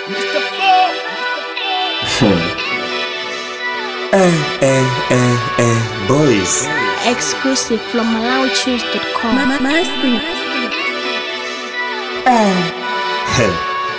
Mr. Four. Eh, eh, eh, eh, boys. Exclusive from MalawiChews.com. Mercy. Heh.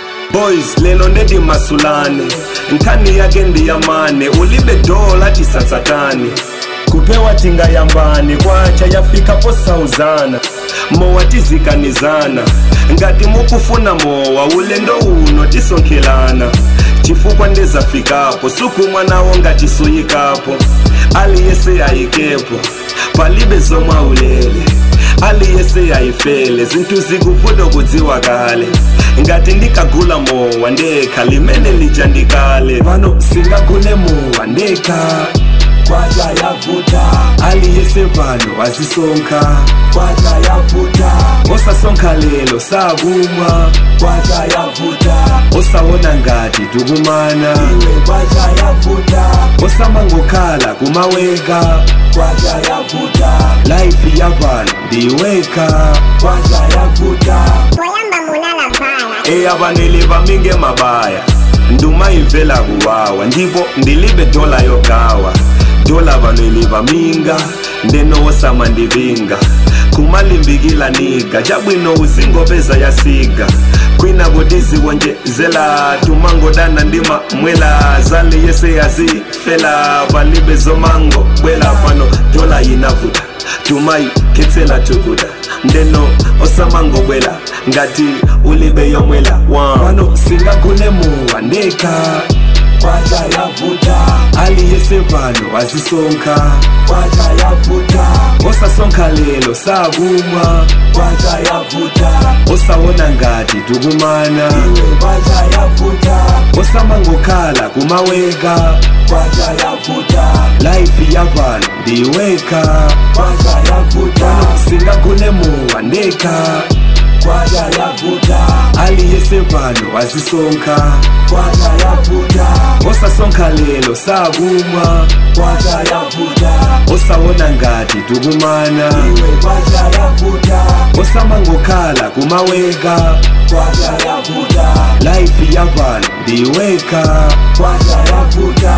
boys lelo ndedi masulane nkhani yake ndiyamane ulibe dola tisatsatane kupewa tingayambane kwacha yafikapo sauzana mowa tizikanizana ngati mukufuna mowa ulendo uno tisonkhelana chifukwa ndezafikapo sukumwa nawo ngati suyikapo aliyese ayikepo palibe zomwe ulele aliyese yayifele zinthu zikuvuta kudziwa kale ngati ndikagula mowa ndekha limene lija ndikale pano singagule mowa ndekha kwacha yavuta aliyese pano azisonkha kwacha yavuta osasonkha lelo sakumwa kwacha yavuta osawona ngati tukumana iwe kwacha yavuta osamangokhala kumaweka kwacha yavuta laifi yapano ndiweka kwacha yavuta poyamba mulala bhala eya vanele vaminge mabaya nduma imvela kuwawa ndipo ndilibe dola yogawa dola vanele vaminga ndenowosama ndivinga kumalimbikila niga chabwino uzingopeza yasiga kwina kutiziwonjezela tumangodana ndima mwela zale yese yazifela palibe zomango bwela pano dola yinavuta tumayikhetsela tukuta ndeno osamangobwela ngati ulibe yomwela pano singagule mowa ndekha kwacha yavuta aliyese pano azisonkha kwacha yavuta osasonkha lelo sakumwa kwacha yavuta osawona ngati tukumana iwe kwacha yavuta osamangokhala kumaweka kwacha yavuta laifi yapano ndiweka kwacha yavuta singagule mowa ndekha kwacha yavuta aliyese pano azisonkha kwacha yavuta osasonkha lelo sakumwa kwacha yavuta osawona ngati tukumana iwe kwacha yavuta osamangokhala kumaweka kwacha yavuta laifi yapano ndiweka kwacha yavuta